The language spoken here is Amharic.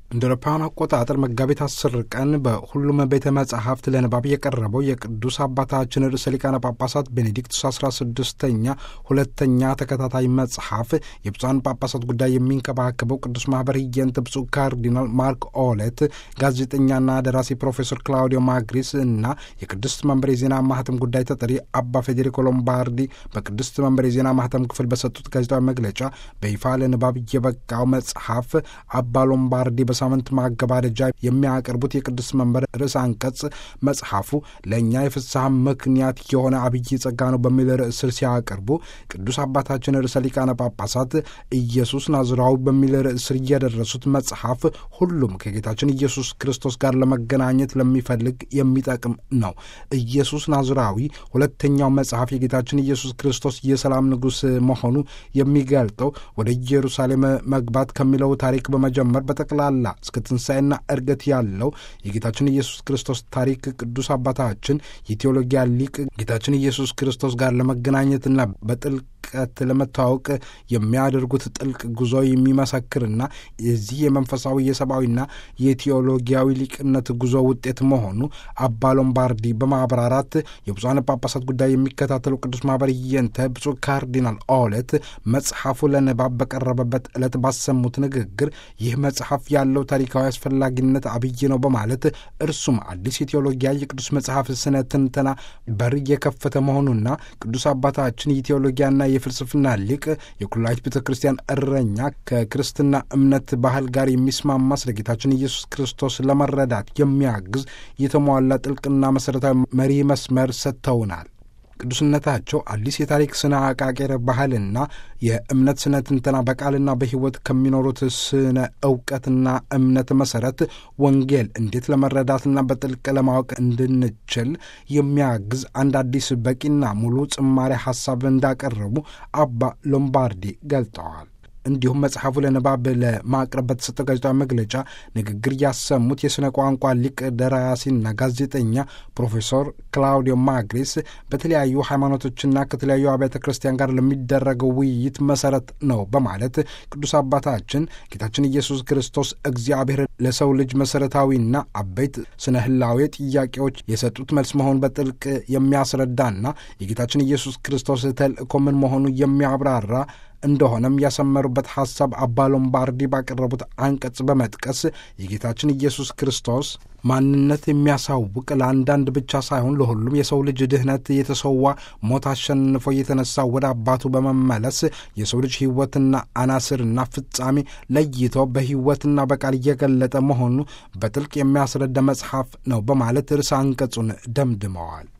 እንደ አውሮፓውያን አቆጣጠር መጋቢት አስር ቀን በሁሉም ቤተ መጻሕፍት ለንባብ የቀረበው የቅዱስ አባታችን ርዕሰ ሊቃነ ጳጳሳት ቤኔዲክቱስ አስራ ስድስተኛ ሁለተኛ ተከታታይ መጽሐፍ የብፁዓን ጳጳሳት ጉዳይ የሚንከባከበው ቅዱስ ማኅበር ህየንተ ብፁዕ ካርዲናል ማርክ ኦለት፣ ጋዜጠኛና ደራሲ ፕሮፌሰር ክላውዲዮ ማግሪስ እና የቅድስት መንበር የዜና ማህተም ጉዳይ ተጠሪ አባ ፌዴሪኮ ሎምባርዲ በቅድስት መንበር የዜና ማህተም ክፍል በሰጡት ጋዜጣዊ መግለጫ በይፋ ለንባብ የበቃው መጽሐፍ አባ ሎምባርዲ ሳምንት ማገባደጃ የሚያቀርቡት የቅዱስ መንበር ርዕስ አንቀጽ መጽሐፉ ለእኛ የፍስሐ ምክንያት የሆነ አብይ ጸጋ ነው በሚል ርዕስ ስር ሲያቀርቡ ቅዱስ አባታችን ርዕሰ ሊቃነ ጳጳሳት ኢየሱስ ናዝራዊ በሚል ርዕስ ስር እየደረሱት መጽሐፍ ሁሉም ከጌታችን ኢየሱስ ክርስቶስ ጋር ለመገናኘት ለሚፈልግ የሚጠቅም ነው። ኢየሱስ ናዝራዊ ሁለተኛው መጽሐፍ የጌታችን ኢየሱስ ክርስቶስ የሰላም ንጉሥ መሆኑ የሚገልጠው ወደ ኢየሩሳሌም መግባት ከሚለው ታሪክ በመጀመር በጠቅላላ እስከ ትንሣኤና እርገት ያለው የጌታችን ኢየሱስ ክርስቶስ ታሪክ ቅዱስ አባታችን የቴዎሎጊያ ሊቅ ጌታችን ኢየሱስ ክርስቶስ ጋር ለመገናኘትና በጥልቀት ለመተዋወቅ የሚያደርጉት ጥልቅ ጉዞ የሚመሰክርና የዚህ የመንፈሳዊ የሰብአዊና የቴዎሎጊያዊ ሊቅነት ጉዞ ውጤት መሆኑ አባ ሎምባርዲ በማብራራት የብፁዓን ጳጳሳት ጉዳይ የሚከታተለው ቅዱስ ማኅበር ህየንተ ብፁዕ ካርዲናል ኦለት መጽሐፉ ለንባብ በቀረበበት ዕለት ባሰሙት ንግግር ይህ መጽሐፍ ያለው ታሪካዊ አስፈላጊነት አብይ ነው በማለት እርሱም አዲስ የቴዎሎጊያ የቅዱስ መጽሐፍ ስነ ትንተና በር የከፈተ መሆኑና ቅዱስ አባታችን የቴዎሎጊያና የፍልስፍና ሊቅ የኩላዊት ቤተ ክርስቲያን እረኛ ከክርስትና እምነት ባህል ጋር የሚስማማ ስለ ጌታችን ኢየሱስ ክርስቶስ ለመረዳት የሚያግዝ የተሟላ ጥልቅና መሠረታዊ መሪ መስመር ሰጥተውናል። ቅዱስነታቸው አዲስ የታሪክ ስነ አቃቄር ባህልና የእምነት ስነ ትንተና በቃልና በሕይወት ከሚኖሩት ስነ እውቀትና እምነት መሰረት ወንጌል እንዴት ለመረዳትና በጥልቅ ለማወቅ እንድንችል የሚያግዝ አንድ አዲስ በቂና ሙሉ ጽማሬ ሐሳብ እንዳቀረቡ አባ ሎምባርዲ ገልጠዋል። እንዲሁም መጽሐፉ ለንባብ ለማቅረብ በተሰጠው ጋዜጣዊ መግለጫ ንግግር ያሰሙት የሥነ ቋንቋ ሊቅ ደራሲና ጋዜጠኛ ፕሮፌሰር ክላውዲዮ ማግሪስ በተለያዩ ሃይማኖቶችና ከተለያዩ አብያተ ክርስቲያን ጋር ለሚደረገው ውይይት መሰረት ነው በማለት ቅዱስ አባታችን ጌታችን ኢየሱስ ክርስቶስ እግዚአብሔር ለሰው ልጅ መሰረታዊና አበይት ስነ ህላዌ ጥያቄዎች የሰጡት መልስ መሆኑን በጥልቅ የሚያስረዳና የጌታችን ኢየሱስ ክርስቶስ ተልእኮ ምን መሆኑ የሚያብራራ እንደሆነም ያሰመሩበት ሐሳብ አባ ሎምባርዲ ባቀረቡት አንቀጽ በመጥቀስ የጌታችን ኢየሱስ ክርስቶስ ማንነት የሚያሳውቅ ለአንዳንድ ብቻ ሳይሆን ለሁሉም የሰው ልጅ ድህነት የተሰዋ ሞት አሸንፎ የተነሳ ወደ አባቱ በመመለስ የሰው ልጅ ሕይወትና አናስርና ፍጻሜ ለይቶ በሕይወትና በቃል እየገለጠ መሆኑ በጥልቅ የሚያስረዳ መጽሐፍ ነው በማለት ርዕሰ አንቀጹን ደምድመዋል።